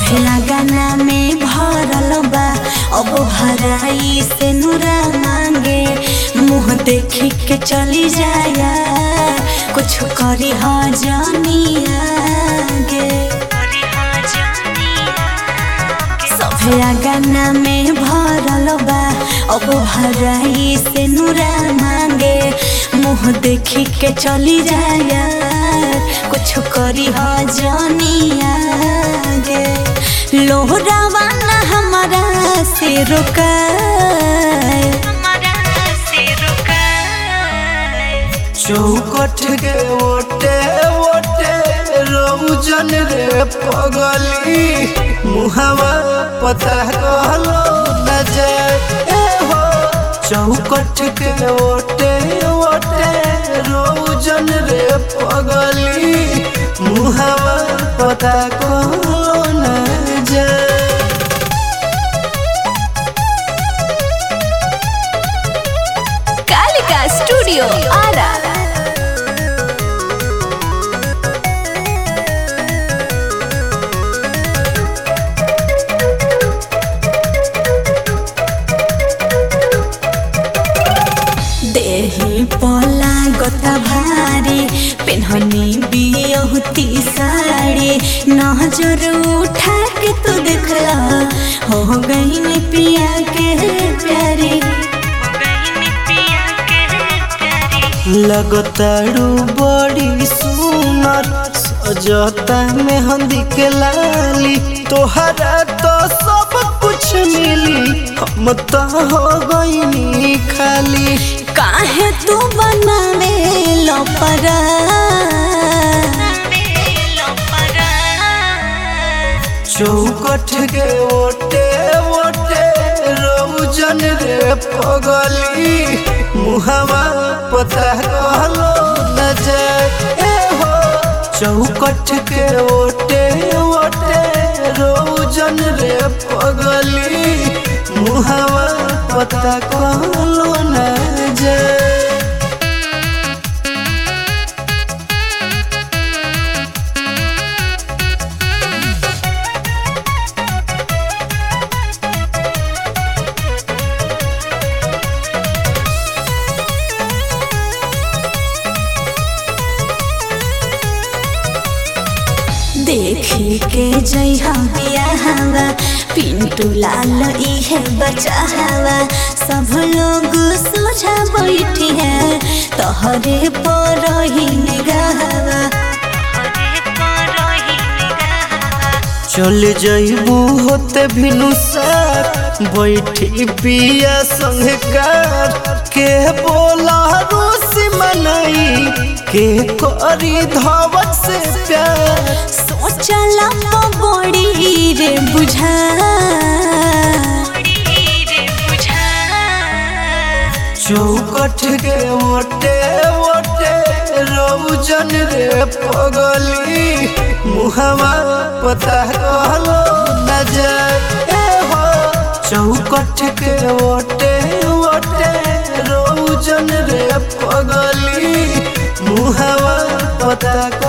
सभे गाना में भरल बा अब भराई से नूरा मांगे मुँह देखी के चली जाया कुछ करी हा जानिया गे सभे गाना में भरल बा अब भराई से नूरा मांगे मुँह देखी के चली जाया कुछ करी हा जानिया गे लोहरावा ना हमारा से रुकाए चौकठ के ओटे ओटे रौजन रे पगली मुहवा पता कहलो न जाए ए हो चौकठ के ओटे ओटे रौजन रे पगली मुहवा पता कहलो न जाए कालिका स्टूडियो आरा देही पला गता भारी पेन्हनी बियहुती साड़ी नजर उठा के तू देखला हो गई पिया के प्यारी लगतारू बड़ी सुनर सजता मेहंदी के लाली तोहरा तो सब कुछ मिली हम तो हो गईनी खाली काहे तू बनावे लो परा चौकठ के ओटे ओटे रौजन रे पगली मुहवा पता कहलो न जाए ए हो चौकठ के ओटे ओटे रौजन रे पगली मुहवा पता कहलो न जाए देखी के जइहा बियाहवा पिंटू लाल इहे बचावा सब लोग सोझा बैठी है तोहरे पर ही निगाहवा चल जइबू होते भिनु साथ बैठी पिया संगकार के बोला रूसी मनई के करी धवत से प्यार सोचला तो बड़ी रे बुझा चौकठ के ओटे ओटे रौजन रे पगली मुहवा पता कहलो न जाए ए हो चौकठ के ओटे ओटे रौजन रे पगली मुहवा पता